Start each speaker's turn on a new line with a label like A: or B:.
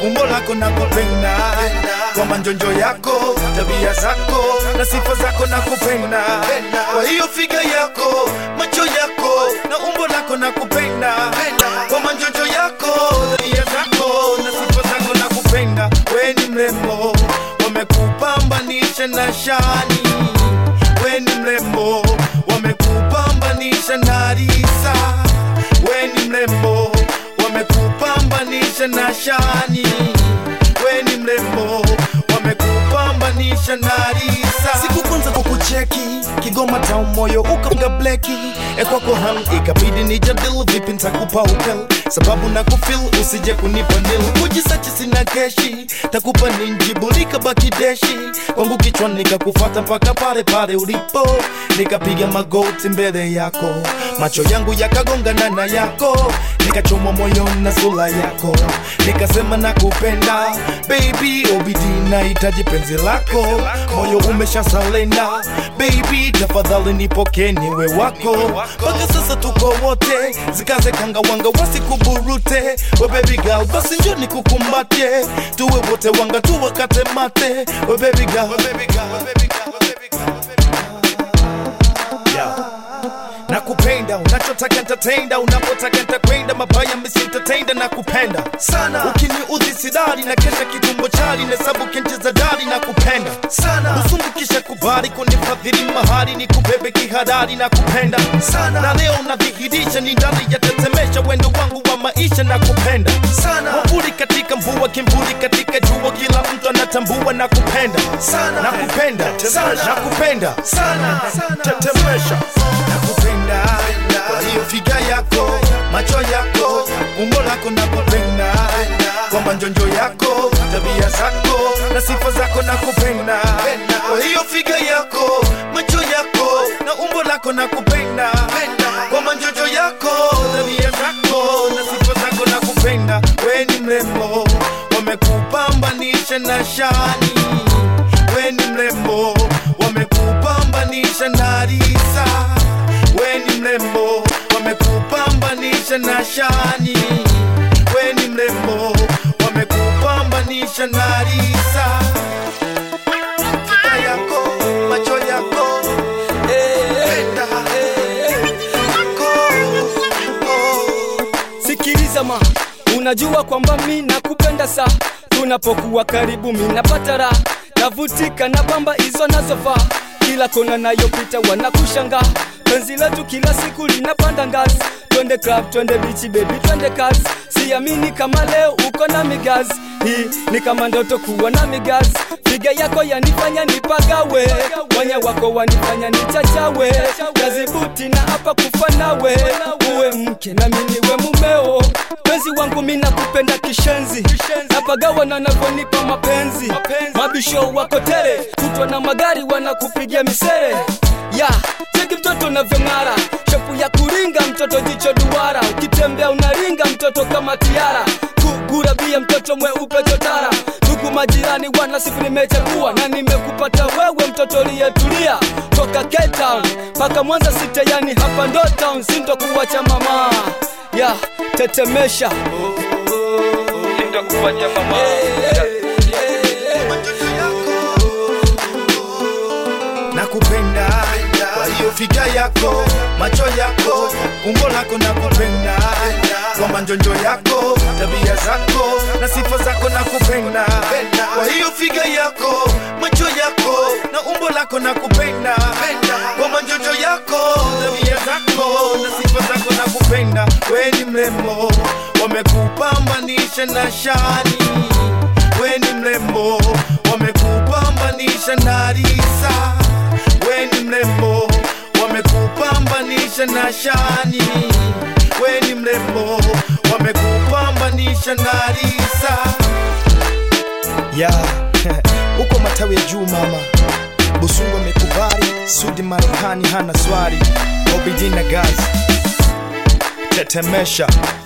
A: umbo lako na kupenda kwa manjonjo yako tabia zako na sifa zako na kupenda kwa hiyo figa yako macho yako na umbo lako na kupenda kwa manjonjo yako tabia zako na sifa zako na kupenda we ni mrembo wamekupambanisha na shani we ni mrembo wamekupambanisha na risa we ni mrembo wamekupambanisha na shani we ni mrembo wamekupambanisha na risa siku kwanza kukucheki kigoma town moyo ukapiga bleki ekwako ham ikabidi nijadil vipi ntakupa upel sababu na kufil usije kunipa nil kujisachi sina keshi takupa ninjibu likabaki deshi kwangu kichwa nikakufata mpaka pale pale ulipo nikapiga magoti mbele yako macho yangu yakagongana na yako nikachomwa moyo na sura yako nikasema nakupenda baby obidi nahitaji penzi lako moyo umesha salenda baby tafadhali nipokee niwe wako mpaka sasa tuko wote zikaze kanga wanga wasikuburute we baby girl basi njo nikukumbate tuwe wote wanga tuwakate mate we baby girl, we baby girl, we baby girl, we baby girl, we baby girl. Yeah nakupenda unachotaka ntatenda unapotaka ntakwenda mabaya misintatenda na kupenda sana ukiniudhi sidari na kesha kitumbo chali nesabu kincheza dari na kupenda sana usungukisha kubali kunifadhili mahali ni kubebe kihadari na kupenda sana na leo nadhihirisha ni ndani ya tetemesha wendo wangu wa maisha na kupenda sana mavuli katika mvua kimvuli katika jua kila mtu anatambua na kupenda sana na kupenda sana na kupenda sana tetemesha nakupenda kwa hiyo figa yako macho yako umbo lako nakupenda kwa manjonjo yako tabia zako na sifa zako nakupenda kwa hiyo figa yako macho yako na umbo lako nakupenda kwa manjonjo yako tabia zako na sifa zako nakupenda we ni mrembo wamekupambanisha na shani we ni mrembo wamekupambanisha na risa we ni mrembo wamekupambanisha na shani we ni mrembo wamekupambanisha na risa Fika yako macho yako penda yako
B: sikiliza ma unajua kwamba mi nakupenda sa tunapokuwa karibu mi napata raha navutika na kwamba hizo nazofaa kila kona nayopita wanakushanga penzi letu kila siku linapanda ngazi twende club twende bichi bebi twende kazi siamini kama leo uko na migazi hii ni kama ndoto kuwa na migazi figa yako yanifanya nipagawe wanya wako wanifanya nichachawe kazibuti na hapa kufa nawe uwe mke na mimi niwe mumeo penzi wangu mi nakupenda kishenzi napagawa na navyonipa mapenzi mabisho wako tele kutwa na magari wanakupigia misere ya cheki mtoto unavyong'ara shepu ya kuringa mtoto jicho duara ukitembea unaringa mtoto kama tiara kugurabia mtoto mweupe chotara ndugu majirani wana siku nimechagua na nimekupata wewe mtoto liyetulia toka Cape Town mpaka Mwanza site yani hapa ndo town sintokuwacha mama ya tetemesha sintokuwacha mama
A: nakupenda kwa hiyo figa yako macho yako umbo lako nakupenda kwa manjonjo yako tabia zako na sifa zako nakupenda kwa hiyo figa yako macho yako na umbo lako nakupenda kwa manjonjo yako tabia zako na sifa zako nakupenda we ni mrembo wamekupambanisha na shani we ni mrembo wamekupambanisha na risa we ni mrembo wamekupambanisha na shani we ni mrembo wamekupambanisha na risa ya uko matawi ya juu mama busungu amekubali sudi marekani hana swari obidina gazi tetemesha